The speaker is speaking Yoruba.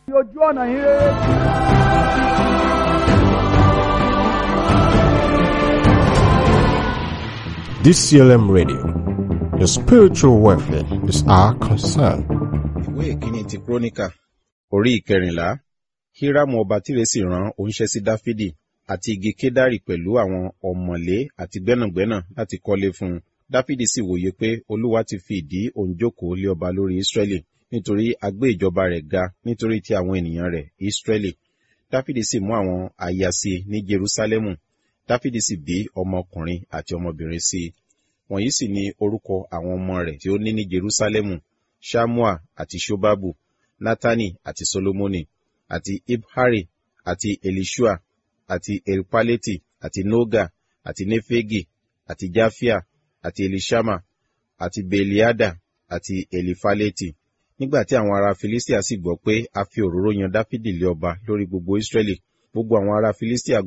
ojú ọ̀nà yín rere. DCLM Radio. Your spiritual welfare is our concern. ìwé ìkíni ti kúrónìkà orí ìkẹrìnlá hírámù ọba tírè sì rán oníṣẹ́ sí dáfídì àti igi kédárì pẹ̀lú àwọn ọ̀mọ̀lé àti gbẹ́nàgbẹ́nà láti kọ́lé fún un dáfídì sì wòye pé olúwa ti fi ìdí òun jókòó lé ọba lórí ísírẹ́lì nítorí a gbé ìjọba rẹ̀ ga nítorí ti àwọn ènìyàn rẹ̀ ísírẹ́lì dáfídì sì mú àwọn aya sí i ní jerúsálẹ́mù dáfídì sì bí ọmọkùnrin àti ọmọbìnrin sí i wọ̀nyí sì ni orúkọ àwọn ọmọ rẹ̀ tí ó ní ní jerúsálẹ́mù shamua àti shobabu natani àti solomoni àti ibhari àti elishua àti elpaleti àti noga àti nefegi àti jafia àti elishama àti beliada àti elifaleti nígbà tí àwọn ará filistia sì gbọ́ pé a fi òróró yan dáfídì lé ọba lórí gbogbo israẹli gbogbo àwọn ará filistia